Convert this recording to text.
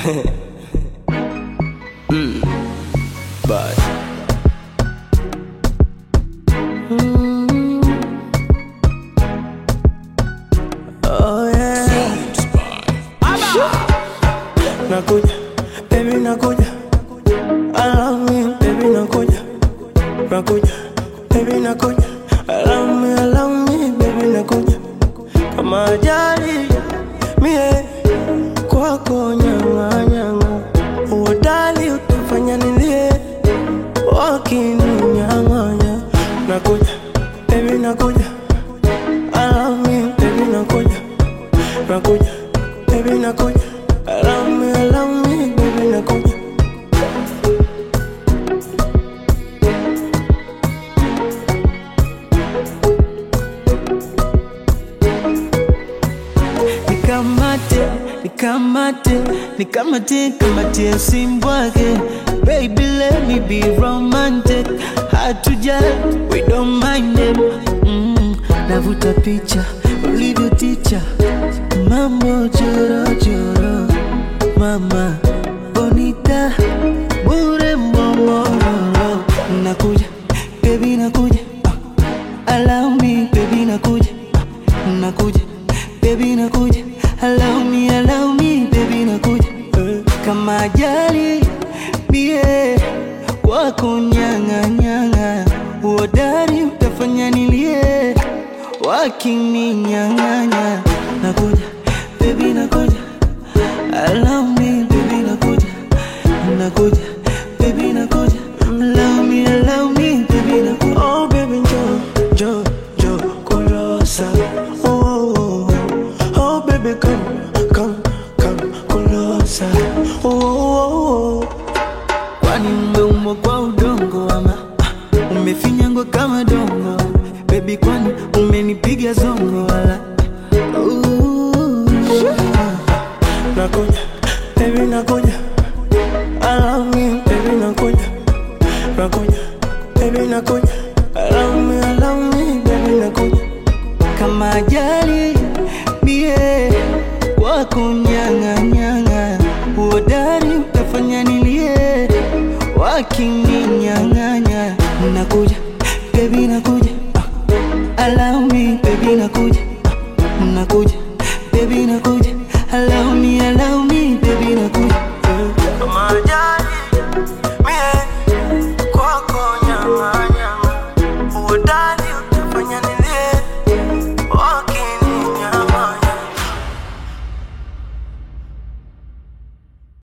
mm. Bad. Oh yeah. Nakuja, baby nakuja. I love me, baby nakuja. Nakuja, baby nakuja. I love me, I love me, baby nakuja. Kama ajali mie kwako nyanga nyanga, uodali utafanya nilie wakininyang'anya. Nakuja, baby nakuja. I love me, baby nakuja. Nakuja, baby nakuja. I love me, I love me, baby nakuja. nikamate nikamate nikamate kamatie simbwake baby let me be romantic hatuja we don't mind them mm, navuta picha ulivyo ticha mambo chorochoro mama bonita bure momororo nakuja baby nakuja uh, allow me baby nakuja uh, nakuja baby nakuja allow me allow me baby nakuja Eh, kama ajali bie wako nyanga nyanga uodari utafanya nilie wakininyang'anya nakuja baby nakuja allow me baby nakuja nakuja baby nakuja allow me allow me baby nakuja Oh baby njoo, njoo, njoo kulosa. Oh, oh, oh. oh baby come, come, come kulosa. Oh, oh, oh. kwani umeumbwa kwa udongo ama ah, umefinyangwa kama dongo bebi kwani umenipiga zongo wala Ooh. Nakuja, baby nakuja. I love me, baby nakuja. Nakuja, baby nakuja. I love me, I love me, baby nakuja. kama ajali bie wako nyang'anyang'a uodari utafanya nilie wakininyang'anya nakuja bebi nakuja ah, allow me bebi nakuja ah, nakuja bebi nakuja allow me allow me bebi nakuja Kama ajali, mie kwako nyama nyama. Uodali